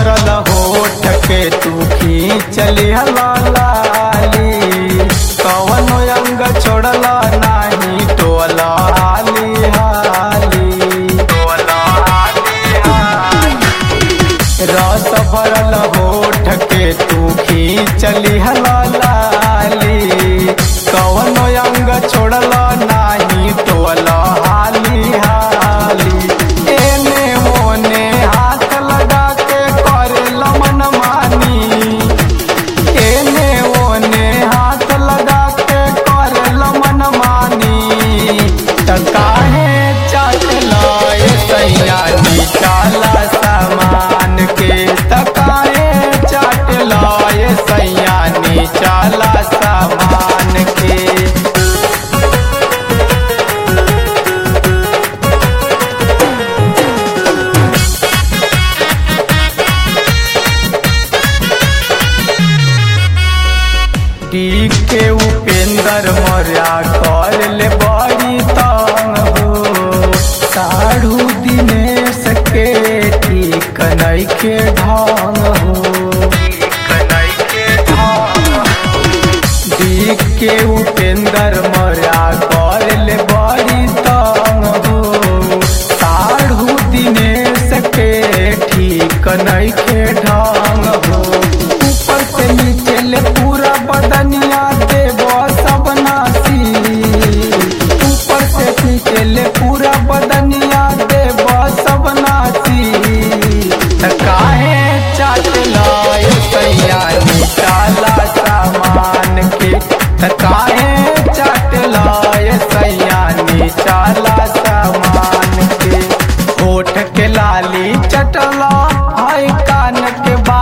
भरल होठ के तू खींचली लाली कवन अंग छोड़ल नाही टोल हाली हाली टोल हाली हाली रस भरल होठ के तू खींचली लाली कवन अंग छोड़ल नाही टोल हाली हाली एने ओने हाथ लगा के करेल मन मानी एने ओने हाथ लगा के करेल मन मानी त काहे चाटला ए सैया निकाला सामान के त काहे चाटला ए सैया निकाला सामान के डी के उपेंद्र मर्या कर ले बड़ी तंग हो साढ़ू दिनेश के ठीक नइखे ढंग हो डी के उपेंद्र मर्या कर ले बड़ी तंग हो साढ़ू दिनेश के ठीक नइखे ढंग हो ऊपर से नीचे ले पूरा बदनिया देव सब नासी ऊपर से नीचे ले पूरा बदनिया देव सब नासी त काहे चाटला ए सैया निकाला सामान के त काहे चाटला ए सैया निकाला सामान के होठ के लाली चटला हाय कान के बा